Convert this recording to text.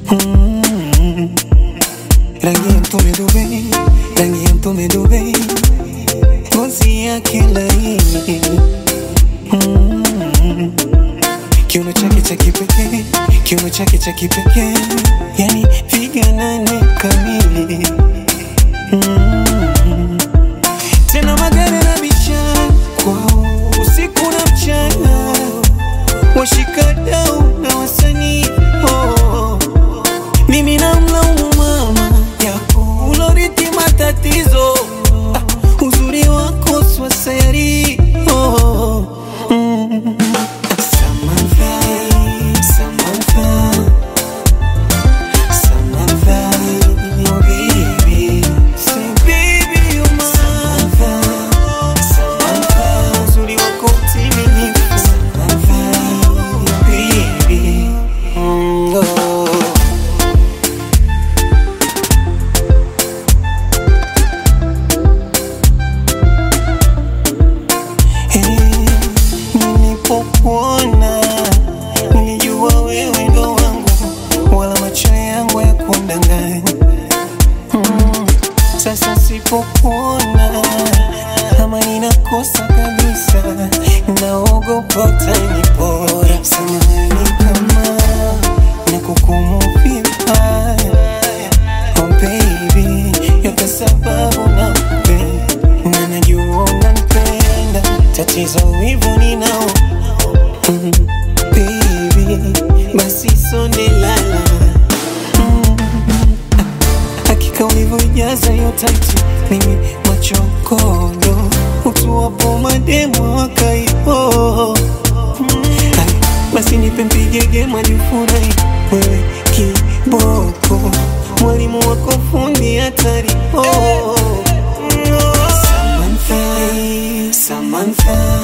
Mm. Rangi ya mtume Dubai, rangi ya mtume Dubai, ngozi yake laini Mm. Kiuno chake cha kipekee, kiuno chake cha kipekee, yani piga nane kamili Mm. Tena magari na biashara kwao usiku na mchana, washikadau na wasanii oh. Mimi namlaumu mama yako uloriti matatizo ah, uzuri wako swaseri oh. mm. Samantha, Samantha, Samantha, oh baby. Say baby you're mine. Samantha, Samantha, uzuri wako mtimilifu. Samantha, baby. Mm, oh. Hey, nilipokuona nilijua wewe ndo wangu, wala macho yangu ya kundanganya. Mm, sasa sipokuona kama ninakosa kabisa, naogopa utanipora. Samahani kama nakukumu vibaya Oh baby, yote sababu nakupenda na najua unanipenda, tatizo wivu ninao mm, baby, basi sonde lala mm, hakika ulivyojaza hiyo taiti, mimi machokodo utuwapo mademo wakaipo Hai, basi nipe mpigege majufurahi wewe kiboko mwalimu wako fundi hatari oh. Samantha, Samantha